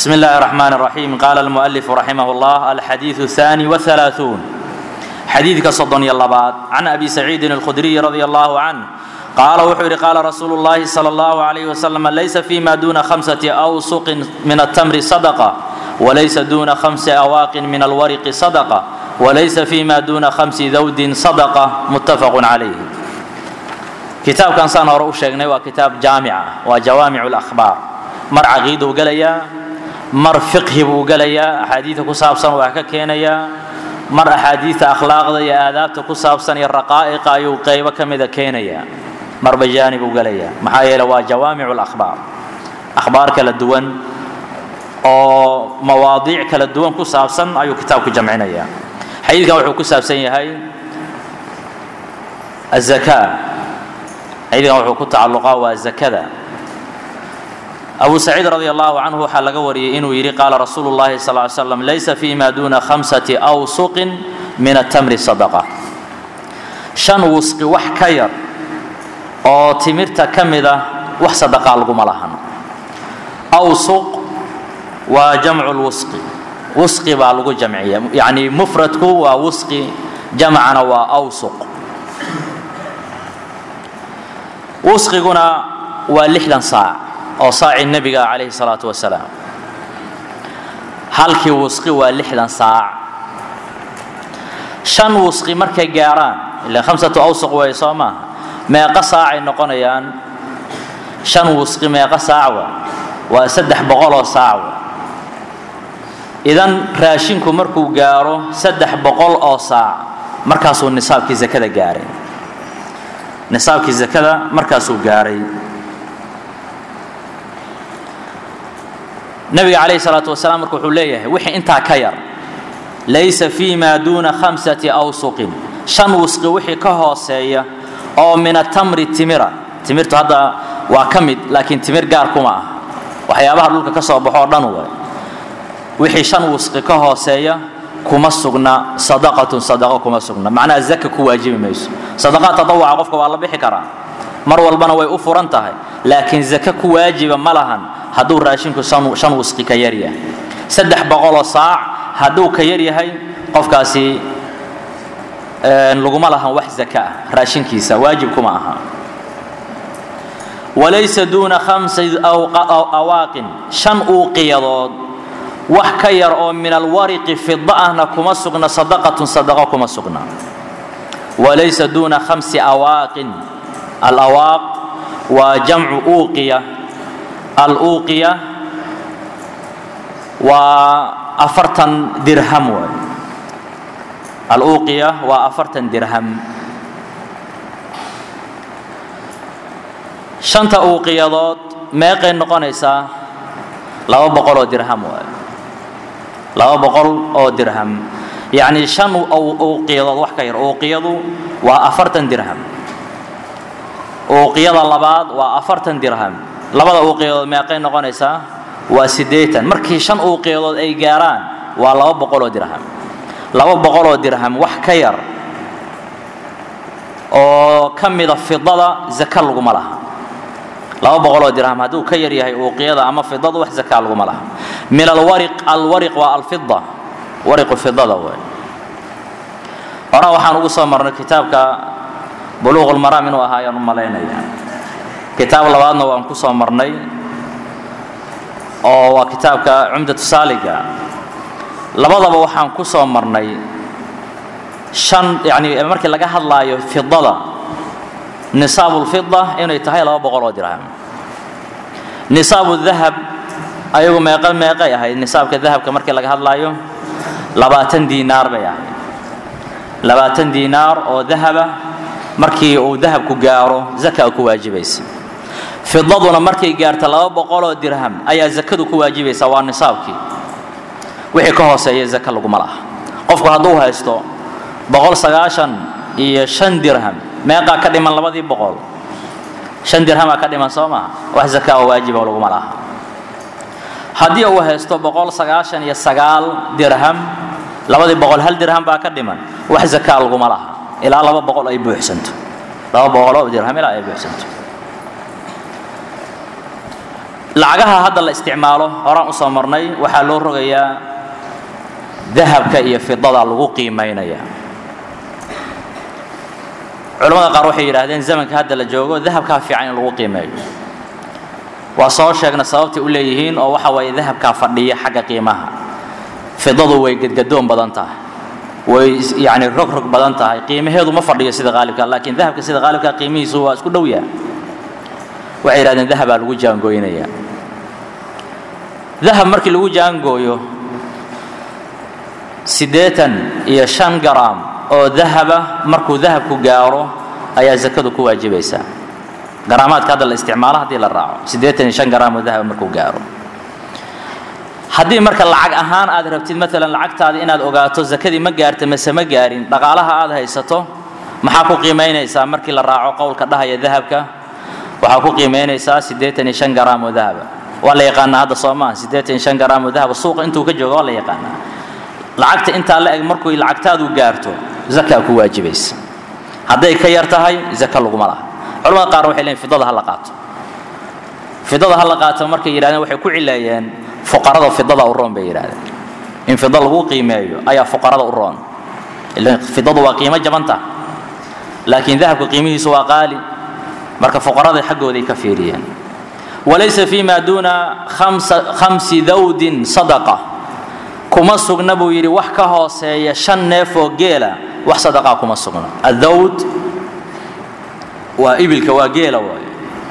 بسم الله الرحمن الرحيم قال المؤلف رحمه الله الحديث الثاني والثلاثون حديث كصدن يلبات عن أبي سعيد الخدري رضي الله عنه قال وحر قال رسول الله صلى الله عليه وسلم ليس فيما دون خمسة أوسق من التمر صدقة وليس دون خمس أواق من الورق صدقة وليس فيما دون خمس ذود صدقة متفق عليه كتاب كان سان هore u sheegnay waa kitaab jaamica waa jawaamic اlakhbaar mar caqiiduu gelayaa mar fiqhi buu gelayaa axaadiida ku saabsan waa ka keenayaa mar axaadiidta akhlaaqda iyo aadaabta ku saabsan iyo raqaa'iqa ayuu qaybo ka mida keenayaa marba jaanibuu gelayaa maxaa yeele waa jawaamic اlakhbaar akhbaar kala duwan oo mawaadiic kala duwan ku saabsan ayuu kitaabku jamcinayaa xadiidkan wuxuu ku saabsan yahay الزكاة xadiidkan wuxuu ku tacalluqaa waa zakada abu saciid radi allahu canhu waxaa laga wariyey inuu yidhi qaala rasuulu llahi sal ly slam laysa fima duna khamsati awsuqin min atamri sadaqa shan wusqi wax ka yar oo timirta ka mida wax sadaqaa laguma lahan awsuq waa jamcu lwusqi wusqi baa lagu jamciya yacni mufradku waa wusqi jamcana waa awsuq wusqiguna waa lixdan saac oo saaci nebiga calayhi salaatu wasalaam halkii wusqi waa lixdan saac shan wusqi markay gaarhaan ilaan khamsatu awsuq way soo maaha meeqa saacay noqonayaan shan wusqi meeqa saacwa waa saddex boqoloo saacwa idan raashinku markuu gaaro saddex boqol oo saac markaasuu nisaabkii zakada gaaray nisaabkii zakada markaasuu gaaray nabiga calayhi salaatu wasalaam marka wuxuu leeyahay wixii intaa ka yar laysa fii maa duuna khamsati awsuqin shan wusqi wixii ka hooseeya oo min atamri timira timirtu hadda waa ka mid laakiin timir gaar kuma ah waxyaabaha dhulka ka soo baxo o dhan way wixii shan wusqi ka hooseeya kuma sugna sadaqatun sadaqo kuma sugna macnaha zaka ku waajibi mayso sadaqaad tadawuca qofka waa la bixi karaa mar walbana way u furan tahay laakiin zaka ku waajiba ma lahan hadduu raashinku shan wusqi ka yar yahay saddex boqoloo saac hadduu ka yar yahay qofkaasi laguma lahan wax zaka ah raashinkiisa waajib kuma aha walaysa duuna khamsi awaaqin shan uuqiyadood wax ka yar oo min alwariqi fida ahna kuma sugna sadaqatun sadaqo kuma sugna walaysa duuna khamsi awaaqin alawaaq waa jamcu uuqiya aluuqiya waa afartan dirham waay aluuqiya waa afartan dirham shanta uuqiyadood meeqay noqonaysaa laba boqol oo dirham waay laba boqol oo dirham yacni shan uuqiyadood wax ka yar uuqiyadu waa afartan dirham uuqiyada labaad waa afartan dirham labada uuqiyadood meeqay noqonaysaa waa siddeetan markii shan uuqiyadood ay gaaraan waa laba boqoloo dirham laba boqoloo dirham wax ka yar oo ka mida fidada zaka laguma laha laba boqoloo dirham hadduu ka yar yahay uuqiyada ama fidadu wax zaka laguma laha min alwariq alwariq waa alfida wariqu fidada wey horaa waxaan ugu soo marnay kitaabka buluuq lmaraam inuu ahaa ayaan u malaynaya kitaab labaadna waan ku soo marnay oo waa kitaabka cumdatu saaliga labadaba waxaan ku soo marnay shan yani markii laga hadlaayo fidada nisaabu lfida inay tahay laba boqol oo dirham nisaabu dahab ayagu meeqa meeqay ahayd nisaabka dahabka markii laga hadlaayo labaatan diinaar bay ahayd labaatan diinaar oo dahaba markii uu dahabku gaaro zaka ku waajibaysa fidaduna markay gaarta laba boqoloo dirham ayaa zakadu ku waajibaysa waa nisaabkii wixii ka hooseeya zaka laguma laha qofku hadduu haysto boqol sagaashan iyo shan dirham meeqaa ka dhiman labadii boqol shan dirhamaa ka dhiman soo maha wax zaka oo waajiba laguma laha haddii uu haysto boqol sagaashan iyo sagaal dirham labadii boqol hal dirham baa ka dhiman wax zaka laguma laha ilaa laba boqol ay buuxsanto laba boqoloo dirham ilaa ay buuxsanto lacagaha hadda la isticmaalo horaan usoo marnay waxaa loo rogayaa dahabka iyo fidada lagu qiimaynaya culamada qaar waxay yidhaahdeen zamanka hadda la joogo dahabkaa fiican in lagu qiimeeyo waa soo sheegna sababtay u leeyihiin oo waxa waaye dahabkaa fadhiya xagga qiimaha fidadu way gedgadoon badan tahay way yani rog rog badan tahay qiimaheedu ma fadhiyo sida qaalibka laakiin dahabka sida qaalibka qiimihiisu waa isku dhow yaha waxay yidhahdeen dahabaa lagu jaangooynaya dahab markii lagu jaangooyo siddeetan iyo shan garaam oo dahaba markuu dahabku gaaro ayaa zakadu ku waajibaysaa garaamaadka hadda la isticmaalo haddii la raaco siddeetan iyo shan garaam oo dahaba markuu gaaro haddii marka lacag ahaan aad rabtid maalan lacagtaada inaad ogaato zakadii ma gaarta mase ma gaarin dhaqaalaha aad haysato maxaa ku qiimaynaysaa markii la raaco qowlka dhahaya dahabka waxaa ku qiimaynaysaa siddeetan iyo shan garaam oo dahaba waa la yaqaanaa hadda soo maaha siddeetan iyo shan garaam oo dahaba suuqa intuu ka joogo waa la yaqaanaa lacagta intaa la eg markuu lacagtaadu gaarto zakaa ku waajibaysa hadday ka yar tahay zaka laguma laha culamada qaar waxay leeyiin fidada ha la qaato fidada ha la qaato markay yidhahdeen waxay ku cileeyeen fuqarada fidada u roon bay yidhahdeen in fida lagu qiimeeyo ayaa fuqarada u roon ilan fidadu waa qiimo jabanta laakiin dahabka qiimihiisu waa qaali marka fuqarada xaggooday ka fiiriyeen walaysa fi ma duuna khamsi dawdin sadaqa kuma sugna buu yidhi wax ka hooseeya shan neef oo geela wax sadaqaa kuma sugna adawd waa ibilka waa geela waaye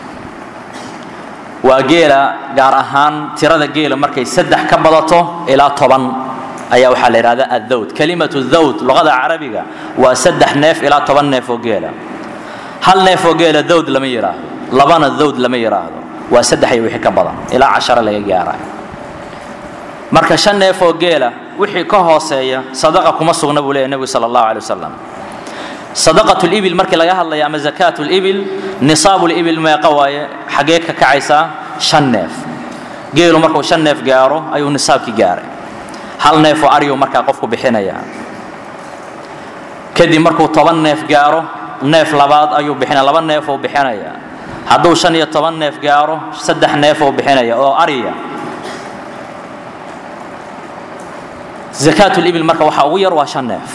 waa geela gaar ahaan tirada geela markay saddex ka badato ilaa toban ayaa waxaa la yidhahdaa addawd kalimatu dawd luqada carabiga waa saddex neef ilaa toban neef oo geela hal neef oo geela dawd lama yidhaahdo labana dawd lama yidhaahdo waa saddex iyo wixii ka badan ilaa casharo laga gaarayo marka shan neef oo geela wixii ka hooseeya sadaqa kuma sugna buu leeyahy nebigu sala allahu alay wasalam sadaqat libil markii laga hadlaya ama zakaat libil nisaabu libil meeqa waaye xaggee ka kacaysaa shan neef geelu markuu shan neef gaaro ayuu nisaabkii gaaray hal neef oo aryu markaa qofku bixinaya kadib markuu toban neef gaaro neef labaad ayuu bixinaya laba neef uu bixinaya hadduu shan iyo toban neef gaaro saddex neef uu bixinaya oo arya zakaat libil marka waxaa ugu yar waa shan neef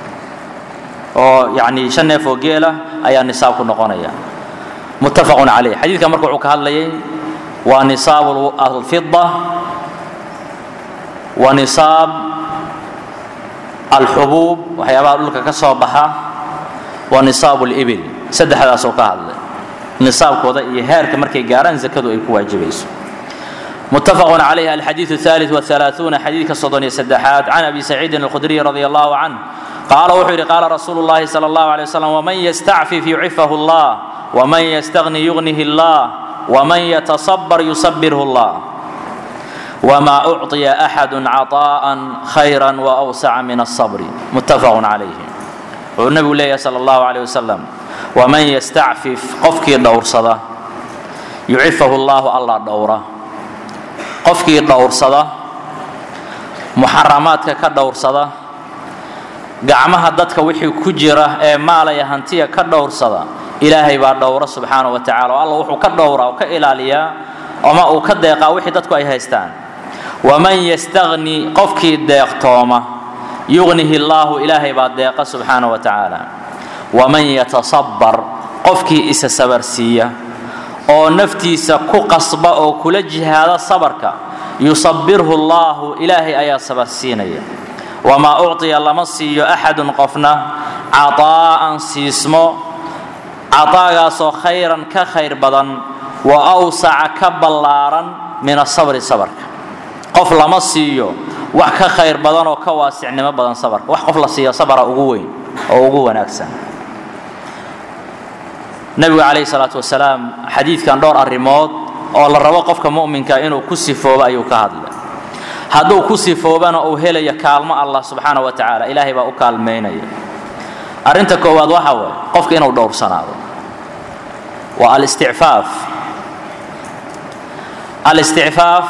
oo yani shan neef oo geela ayaa nisaabku noqonaya muttafaqun calayh xadiidka marka wuxuu ka hadlayay waa nisaabu alfida wa nisaab alxubuub waxyaabaha dhulka ka soo baxa wa nisaabu libil saddexdaasoo ka hadlay nisaabkooda iyo heerka markay gaaraan zakadu ay ku waajibayso متفق عليه الحديث الثالث والثلاثون حديث صدن سدحات عن أبي سعيد الخدري رضي الله عنه قال وحر قال رسول الله صلى الله عليه وسلم ومن يستعفف يعفه الله ومن يستغني يغنه الله ومن يتصبر يصبره الله وما أعطي أحد عطاء خيرا وأوسع من الصبر متفق عليه والنبي الله صلى الله عليه وسلم ومن يستعفف قفك دور صدا يعفه الله الله دوره qofkii dhowrsada muxaramaadka ka dhowrsada gacmaha dadka wixii ku jira ee maalaya hantiya ka dhowrsada ilaahay baa dhowra subxaana wa tacala oo alla wuxuu ka dhowraa oo ka ilaaliyaa ama uu ka deeqaa wixii dadku ay haystaan waman yastagni qofkii deeqtooma yugnihi llaahu ilaahay baa deeqa subxaana wa tacaala waman yatasabbar qofkii isa sabarsiiya oo naftiisa ku qasba oo kula jihaada sabarka yusabirhu allaahu ilaahay ayaa sabar siinaya wamaa ucطiya lama siiyo axadun qofna cataa'an siismo cataagaasoo khayran ka khayr badan wa awsaca ka ballaaran min asabri sabarka qof lama siiyo wax ka khayr badan oo ka waasicnimo badan sabarka wax qof la siiyo sabara ugu weyn oo ugu wanaagsan nabigu calayhi salaatu wasalaam xadiidkan dhowr arrimood oo la rabo qofka mu'minka inuu ku sifoobo ayuu ka hadlay hadduu ku sifoobana uu helaya kaalmo allah subxaana wa tacaala ilaahay baa u kaalmaynaya arrinta koowaad waxa waye qofka inuu dhowrsanaado waa alisticfaaf alisticfaaf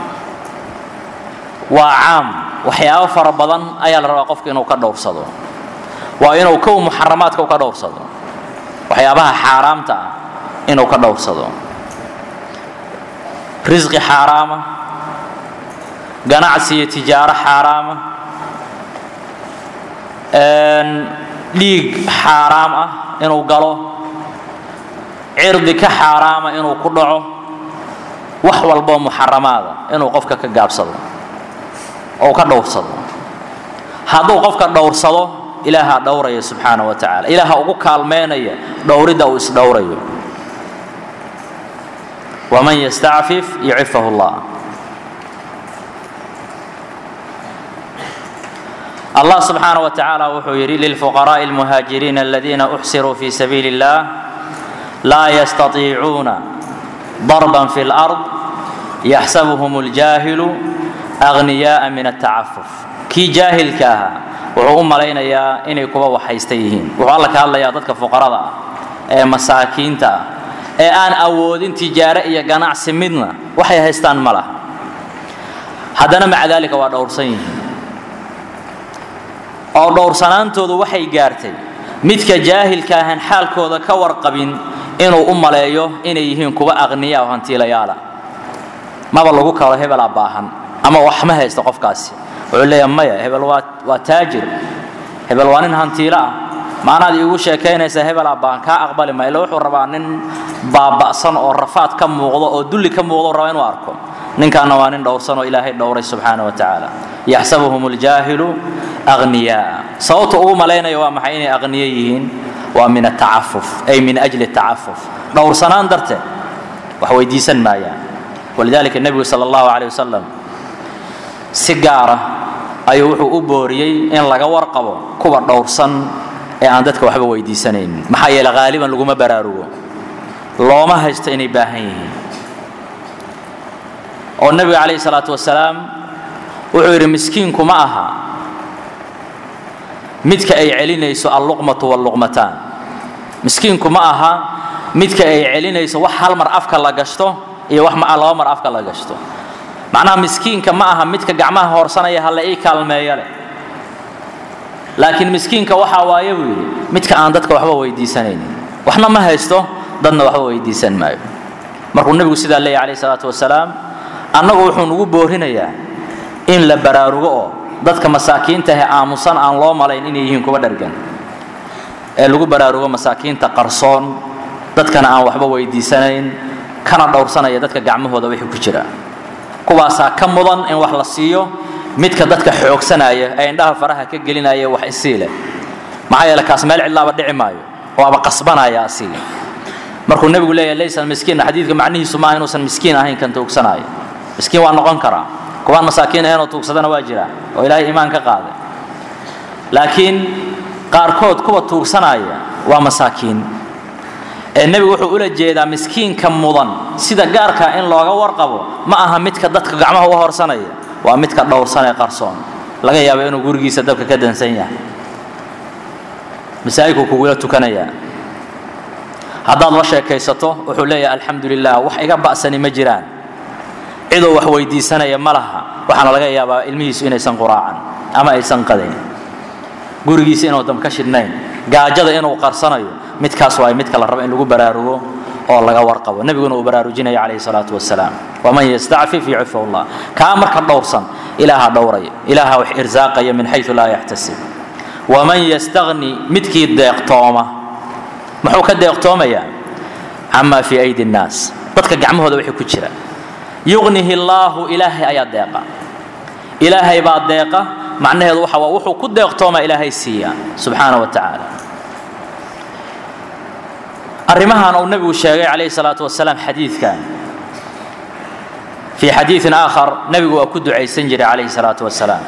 waa caam waxyaabo fara badan ayaa la rabaa qofka inuu ka dhowrsado waa inuu kow muxaramaadka u ka dhowrsado waxyaabaha xaaraamta ah inuu ka dhowrsado risqi xaaraama ganacsi iyo tijaaro xaaraama dhiig xaaraam ah inuu galo cirdi ka xaaraama inuu ku dhaco wax walboo muxaramaada inuu qofka ka gaabsado oo ka dhowrsado hadduu qofka dhowrsado ilaahaa dhowraya subxaana wa tacaala ilaaha ugu kaalmeynaya dhowridda uu isdhowrayo waman yastacfif yucifahu llah allah subxaana wa tacaala wuxuu yidhi lilfuqaraaءi اlmuhaajiriina aladiina uxsiruu fi sabiili اllah laa yastatiicuuna darban fi اlأrض yaxsabuhum اljaahilu agniyaءa min atacafuf kii jaahilka ahaa wuxuu u malaynayaa inay kuwa waxhaysta yihiin wuxuu alla ka hadlayaa dadka fuqarada ah ee masaakiinta ah ee aan awoodin tijaare iyo ganacsi midna waxay haystaan ma laha haddana maca daalika waa dhowrsan yihiin oo dhowrsanaantoodu waxay gaartay midka jaahilka ahaan xaalkooda ka warqabin inuu u maleeyo inay yihiin kuwa aqniya oo hantiilayaala maba lagu kalo hebelaa baahan ama wax ma haysto qofkaasi wuxuu leeyaha maya hebel waa waa taajir hebel waa nin hantiilo ah maanaad iigu sheekaynaysaa hebelaa baahan kaa aqbali ma ila wuxuu rabaa nin baaba'san oo rafaad ka muuqdo oo dulli ka muuqdo raba inuu arko ninkaana waa nin dhowrsan oo ilaahay dhowray subxaana wa tacaala yaxsabuhum اljaahilu agniyaa sababta ugu malaynaya waa maxay inay aqniyo yihiin waa min atacafuf ay min ajli atacafuf dhowrsanaan darteed wax weydiisan maayaan walidalika nebigu sala allahu caleyh wasalam si gaara ayuu wuxuu u booriyey in laga warqabo kuwa dhowrsan ee aan dadka waxba weydiisanaynin maxaa yeele haaliban laguma baraarugo looma haysto inay baahan yihiin oo nebiga calayhi salaatu wasalaam wuxuu yidhi miskiinku ma aha midka ay celinayso alluqmatu walluqmataan miskiinku ma aha midka ay celinayso wax hal mar afka la gashto iyo wax laba mar afka la gashto macnaha miskiinka ma aha midka gacmaha hoorsanaya hala ii kaalmeeyo leh laakiin miskiinka waxaa waaye buu yidhi midka aan dadka waxba weydiisanaynin waxna ma haysto dadna waxba weydiisan maayo markuu nebigu sidaa leeyahy calayhi salaatu wasalaam annagu wuxuu nugu boorinayaa in la baraarugo oo dadka masaakiinta ahee aamusan aan loo malayn inay yihiin kuwa dhargan ee lagu baraarugo masaakiinta qarsoon dadkana aan waxba weydiisanayn kana dhowrsanaya dadka gacmahooda wixii ku jira kuwaasaa ka mudan in wax la siiyo midka dadka xoogsanaya ee indhaha faraha ka gelinaya wax isii leh maxaa yeele kaas meel cidlaaba dhici maayo waaba qasbanaya asii markuu nebigu leeyahay laysa miskiin xadiidka macnihiisu maaha inuusan miskiin ahayn kan tuugsanaayo miskiin waa noqon karaa kuwaan masaakiin ahaynoo tuugsadana waa jira oo ilaahay iimaan ka qaaday laakiin qaarkood kuwa tuugsanaya waa masaakiin ee nebigu wuxuu ula jeedaa miskiinka mudan sida gaarkaa in looga warqabo ma aha midka dadka gacmaha u horsanaya waa midka dhowrsan ee qarsoon laga yaabo inuu gurigiisa dabka ka dansan yahay masaajidku kugula tukanayaa haddaad la sheekaysato wuxuu leeyahay alxamdu lilah wax iga ba'sani ma jiraan cidoo wax weydiisanaya ma laha waxaana laga yaabaa ilmihiisu inaysan quraacan ama aysan qadayn gurigiisa inuu dam ka shidhnayn gaajada inuu qarsanayo midkaas waa midka la rabo in lagu baraarugo oo laga warqabo nebiguna uu baraarujinaya calayhi salaatu wasalaam waman yastacfif yucifu llah kaa marka dhowrsan ilaaha dhowraya ilaaha wax irsaaqaya min xayu laa yaxtasib waman yastagni midkii deeqtooma muxuu ka deeqtoomayaa camaa fii aydi nnaas dadka gacmahooda wixii ku jira yugnihi allaahu ilaahay ayaa deeqa ilaahay baa deeqa macnaheedu waxa waa wuxuu ku deeqtoomaa ilaahay siiya subxaana wa tacaala arrimahan uu nebigu sheegay calayhi salaatu wasalaam xadiidkan fii xadiidin aakhar nebigu waa ku ducaysan jiray calayhi salaatu wasalaam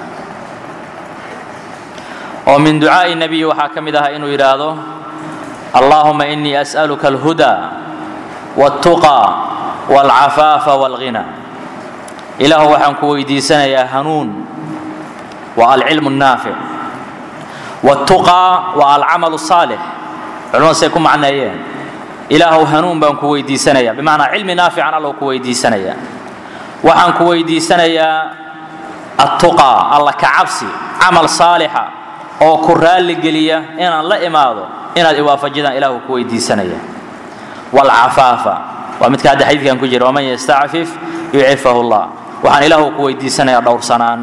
oo min ducaa'i nebiyi waxaa ka mid ahaa inuu yidhaahdo allaahuma inii as'aluka alhudaa waltuqaa walcafaafa walghina ilaahu waxaan ku weydiisanayaa hanuun waa alcilmu الnaafic wاtuqaa waa alcamal الsaalix culimadu say ku macneeyeen ilaahu hanuun baan ku weydiisanaya bimacnaa cilmi naafican allow ku weydiisanaya waxaan ku weydiisanayaa attuqaa alla ka cabsi camal saalixa oo ku raalli geliya inaan la imaado inaad iwaafajidaan ilaahu ku weydiisanaya waalcafaafa waa midka hadda xadiidkan ku jira waman yastacfif yucifahu llah waxaan ilaahu ku weydiisanayaa dhowrsanaan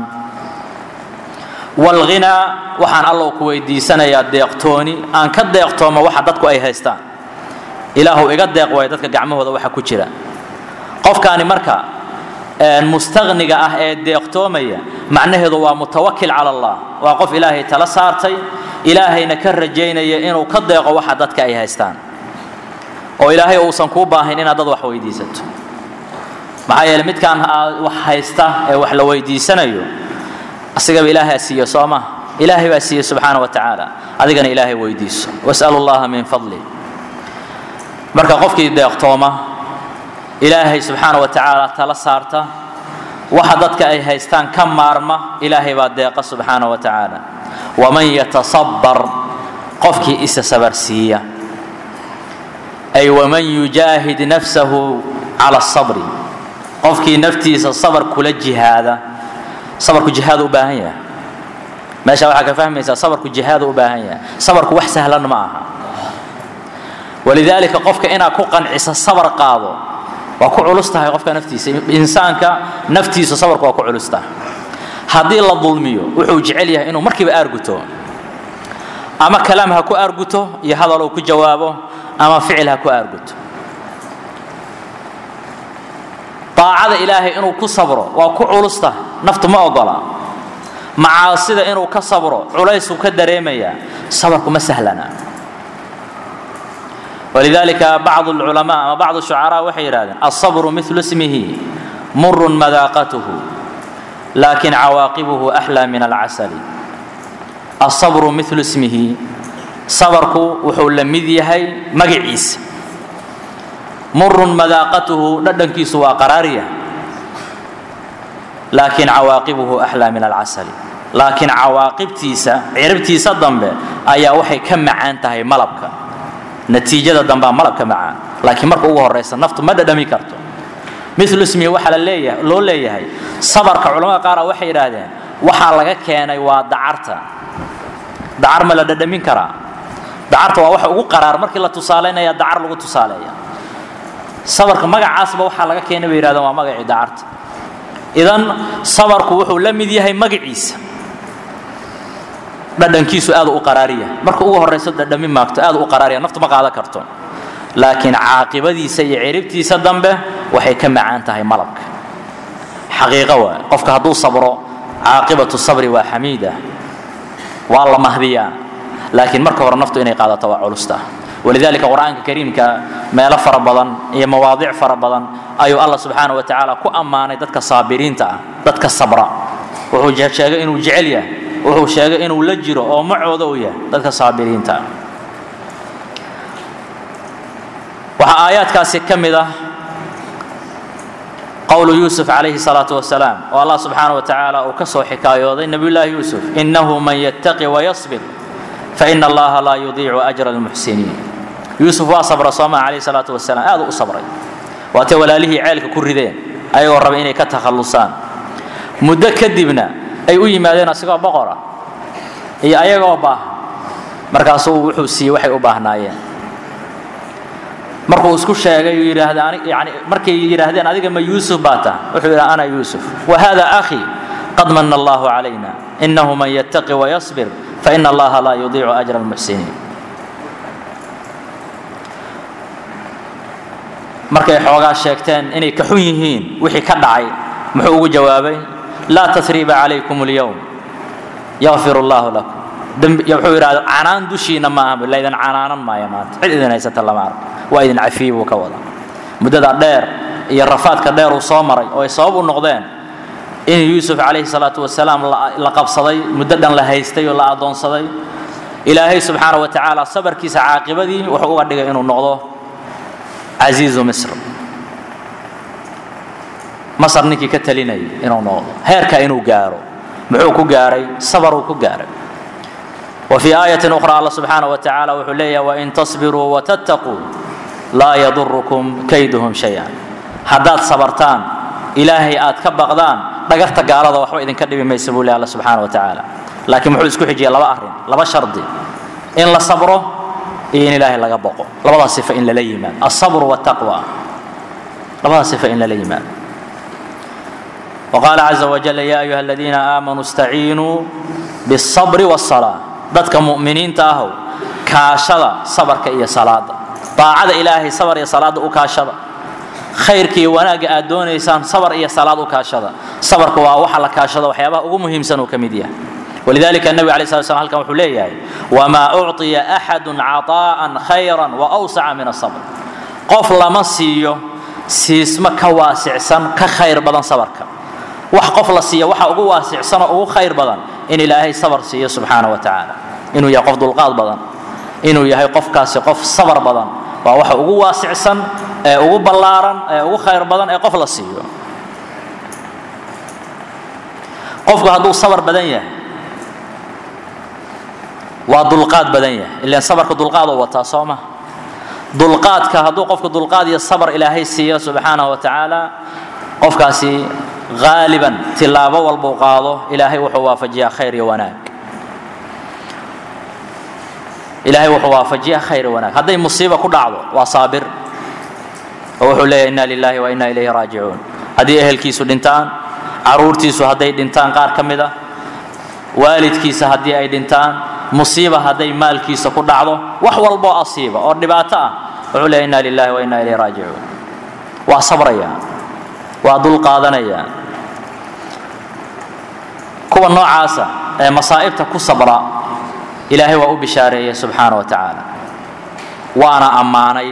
walghinaa waxaan allow ku weydiisanayaa deeqtooni aan ka deeqtoomo waxa dadku ay haystaan ilaahu iga deeq waayo dadka gacmahooda waxa ku jira qofkaani marka mustaqniga ah ee deeqtoomaya macnaheedu waa mutawakil cala allah waa qof ilaahay tala saartay ilaahayna ka rajaynaya inuu ka deeqo waxa dadka ay haystaan oo ilaahay uusan kuu baahin inaad dad wax weydiisato maxaa yeele midkaan wax haysta ee wax la weydiisanayo asigaba ilaahaa siiye soo ma ilaahay baa siiye subxaana wa tacaala adigana ilaahay weydiiso wasalu llaha min fadli marka qofkii deeqtooma ilaahay subxaana wa tacaala tala saarta waxa dadka ay haystaan ka maarma ilaahay baa deeqa subxaana wa tacaala waman yatasabbar qofkii isa sabarsiiya ay waman yujaahid nafsahu cala sabri qofkii naftiisa sabar kula jihaada sabarku jihaad u baahan yahay meesha waxaa ka fahmaysaa sabarku jihaad u baahan yahay sabarku wax sahlan ma aha walidaalika qofka inaad ku qancisa sabar qaado waa ku culus tahay qofka naftiisa insaanka naftiisa sabarku waa ku culus tahay haddii la dulmiyo wuxuu jecel yahay inuu markiiba aarguto ama kalaam ha ku aarguto iyo hadal uu ku jawaabo ama ficil ha ku aarguto daacada ilaahay inuu ku sabro waa ku culus tahay naftu ma ogola macaasida inuu ka sabro culaysuu ka dareemayaa sabarku ma sahlana walidalika bacdu alculamaa ama bacdu shucaraa waxay yidhahdeen alsabru milu ismihi murun madaaqatuhu laakin cawaaqibuhu axlaa min alcasali alsabru milu ismihi sabarku wuxuu la mid yahay magaciisa murun madaaqatuhu dhadhankiisu waa qaraariya laakiin cawaaqibuhu axlaa min alcasali laakiin cawaaqibtiisa ciribtiisa dambe ayaa waxay ka macaan tahay malabka natiijada dambea malabka macaan laakiin marka ugu horaysa naftu ma dhadhami karto milu ismihi waxaa laleeyahay loo leeyahay sabarka culamada qaara waxay yidhaahdeen waxaa laga keenay waa dacarta dacar ma la dhadhamin karaa dacarta waa waxa ugu qaraar markii la tusaalaynaya dacar lagu tusaaleeya sabarka magacaasba waxaa laga keenay bay yidhahdeen waa magacii dacarta idan sabarku wuxuu la mid yahay magaciisa dhadhankiisu aad u qaraariya marka ugu horayso dhadhami maagto aad u qaraariya naftu ma qaadan karto laakiin caaqibadiisa iyo ciribtiisa dambe waxay ka macaan tahay malabka xaqiiqo waay qofka hadduu sabro caaqibatu sabri waa xamiida waa la mahdiyaa laakiin marka hore naftu inay qaadato waa culusta walidalika qur'aanka kariimka meelo fara badan iyo mawaadic fara badan ayuu allah subxaana wa tacaala ku ammaanay dadka saabiriinta ah dadka sabra wuxuu sheegay inuu jecel yahay wuxuu sheegay inuu la jiro oo macooda u yahay dadka saabiriinta ah waxaa aayaadkaasi ka mid ah qowlu yuusuf calayhi salaatu wasalaam oo allah subxaana wa tacaala uu ka soo xikaayooday nebiyullaahi yuusuf innahu man yattaqi wayasbir faina allaha laa yudiicu ajra almuxsiniin yuusuf waa sabra sooma calayhi salaatu wasalaam aad u sabray waatay walaalihii ceelka ku rideen ayagoo raba inay ka takhallusaan muddo kadibna ay u yimaadeen asigoo boqora iyo ayagoo baaha markaasuu wuxuu siiyey waxay u baahnaayeen markuu isku sheegay uu yidhaahda yani markay yidhaahdeen adiga ma yuusuf baa taha wuxuu yidhaha ana yuusuf wa hada akhii qad mana allahu calayna inahu man yattaqi wayasbir faina allaha laa yudiicu ajra almuxsiniin markay xoogaa sheegteen inay ka xun yihiin wixii ka dhacay muxuu ugu jawaabay laa tasriiba calaykum اlyowm yakfir allahu lakum wuxuu yidhahda canaan dushiina maaha laydin canaanan maayo maanta cid idin haysata lama arko waa idin cafiye buu ka wadaa muddada dheer iyo rafaadka dheer uu soo maray oo ay sabab u noqdeen in yuusuf calayhi salaatu wasalaam la qabsaday muddo dhan la haystay oo la addoonsaday ilaahay subxaana wa tacaala sabarkiisa caaqibadii wuxuu uga dhigay inuu noqdo casiizu misr masar ninkii ka talinayay inuu noqdo heerka inuu gaaro muxuu ku gaaray sabaruu ku gaaray وفي آية أخرى الله سبحانه وتعالى وحليه وإن تصبروا وتتقوا لا يضركم كيدهم شيئا haddaad sabartaan ilaahay aad ka baqdaan dhagarta gaalada waxba idinka dhibi maysa buu leh alla subxaana wa tacaala laakiin muxuu isku xijiyay laba arrin laba shardi in la sabro iyo in ilaahay laga boqo labadaas sifa in lala yimaado alsabru waltaqwa labada sifa in lala yimaado وqaala caزa wajل ya ayuha اladiina aamanuu اstaciinuu bالصabr والصلاة dadka mu'miniinta ahow kaashada sabarka iyo salaada daacada ilaahay sabar iyo salaada u kaashada khayrka iyo wanaagga aad doonaysaan sabar iyo salaad u kaashada sabarka waa waxa la kaashada waxyaabaha ugu muhiimsan uu ka mid yahay walidalika النبي عليه الصلاة والسلام halkan wuxuu leeyahay وma أعطiya أxad caطاءa خayrا وأwسca min الصبر qof lama siiyo siismo ka waasicsan ka khayr badan sabarka wax qof la siiya waxa ugu waasicsan oo ugu khayr badan in ilaahay sabar siiyo subxaana wa tacaala inuu yahay qof dulqaad badan inuu yahay qofkaasi qof sabar badan waa waxa ugu waasicsan ee ugu ballaaran ee ugu khayr badan ee qof la siiyo qofku hadduu sabar badan yahay waa dulqaad badan yahay ilaan sabarka dulqaad oo wataa soo ma dulqaadka hadduu qofku dulqaad iyo sabar ilaahay siiyo subxaanahu wa tacaala qofkaasi haaliban tilaabo walbuu qaado ilaahay wuxuu waafajiyaa khayr iyo wanaag ilaahay wuxuu waafajiyaa khayr iyo wanaag hadday musiiba ku dhacdo waa saabir oo wuxuu leeyahay inna lillahi wa inna ilayhi raajicuun haddii ehelkiisu dhintaan caruurtiisu hadday dhintaan qaar ka mid ah waalidkiisa haddii ay dhintaan musiiba hadday maalkiisa ku dhacdo wax walboo asiiba oo dhibaato ah wuxuu leeyahy inna lillahi wa inna ilayhi raajicuun waa sabraya waa dul qaadanaya kuwa noocaasa ee masaa'ibta ku sabra ilaahay waa u bishaareeyey subxaana wa tacaala waana ammaanay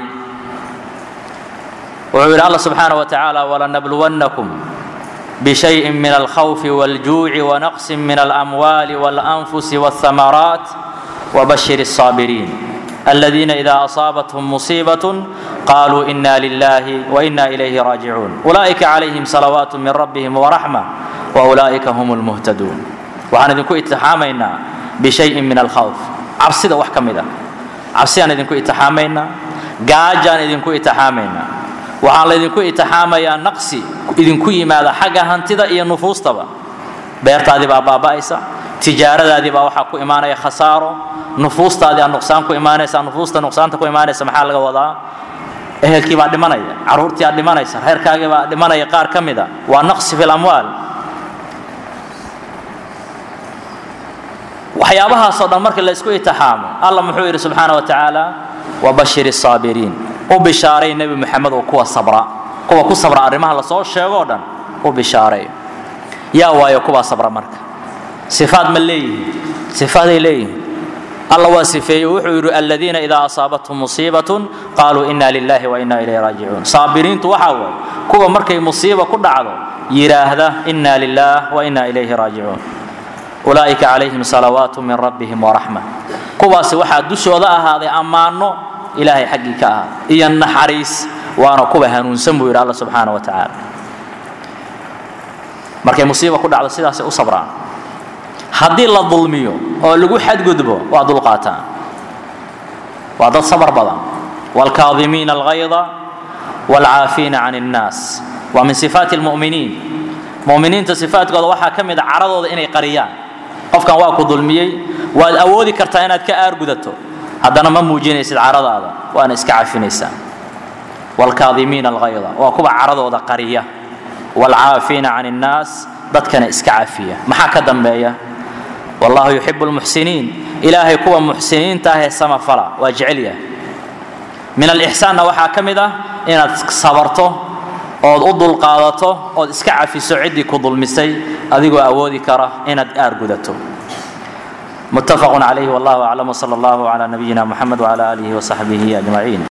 wuxuu yidhi alla subxaana wa tacaala walanabluwannakum بشيء من الخوف والجوع ونقص من الأموال والأنفس والثمرات وبشر الصابرين الذين إذا أصابتهم مصيبة قالوا إنا لله وإنا إليه راجعون أولئك عليهم صلوات من ربهم ورحمة وأولئك هم المهتدون وعن إذنكو اتحامينا بشيء من الخوف عبسيدا وحكمدا عبسيان إذنكو اتحامينا قاجان إذنكو اتحامينا waxaan laydinku itixaamayaa naqsi idinku yimaada xagga hantida iyo nufuustaba beertaadii baa baaba'aysa tijaaradaadii baa waxaa ku imaanaya khasaaro nufuustaadii aa nuqsaan ku imaanaysa nufuusta nuqsaanta ku imaanaysa maxaa laga wadaa ehelkii baa dhimanaya caruurtii aa dhimanaysa reerkaagii baa dhimanaya qaar ka mida waa naqsi fi lamwaal waxyaabahaasoo dhan markii la isku itixaamo allah muxuu yidhi subxaana wa tacaala wabashir الsaabiriin u bishaaray nebi moxamed oo kuwa sabra kuwa ku sabra arrimaha lasoo sheegoo dhan u bishaaray yaa waayo kuwaa sabra marka sifaad ma leeyihiin sifaaday leeyihiin alla waa sifeeyey wuxuu yidhi aladiina idaa asaabathum musiibatun qaaluu ina lilahi wa ina ilayhi raajicuun saabiriintu waxaa waaye kuwa markay musiiba ku dhacdo yidhaahda ina lilah wa ina ilayhi raajicuun ulaa'ika calayhim salawaatu min rabbihim waraxma kuwaasi waxaa dushooda ahaaday ammaano ilaahay xaggii ka ahaa iyo naxariis waana kuwa hanuunsan buu yidhi alla subxaana wa tacaala markay musiiba ku dhacdo sidaasay u sabraan haddii la dulmiyo oo lagu xadgudbo waa dulqaataan waa dad sabar badan waalkaadimiina alghayda waalcaafiina can الnaas waa min sifaati اlmu'miniin mu'miniinta sifaatkooda waxaa ka mid a caradooda inay qariyaan qofkan waa ku dulmiyey waad awoodi kartaa inaad ka aargudato haddana ma muujinaysid caradaada waana iska cafinaysaa waalkaadimiina alghayda waa kuwa caradooda qariya waalcaafiina can الnaas dadkana iska cafiya maxaa ka dambeeya wallahu yuxibu lmuxsiniin ilaahay kuwa muxsiniinta ah ee samafala waa jecel yahay min alixsaanna waxaa ka mid ah inaad sabarto ood u dulqaadato ood iska cafiso ciddii ku dulmisay adigoo awoodi kara inaad aargudato متفق عليه والله أعلم وصلى الله على نبينا محمد وعلى آله وصحبه أجمعين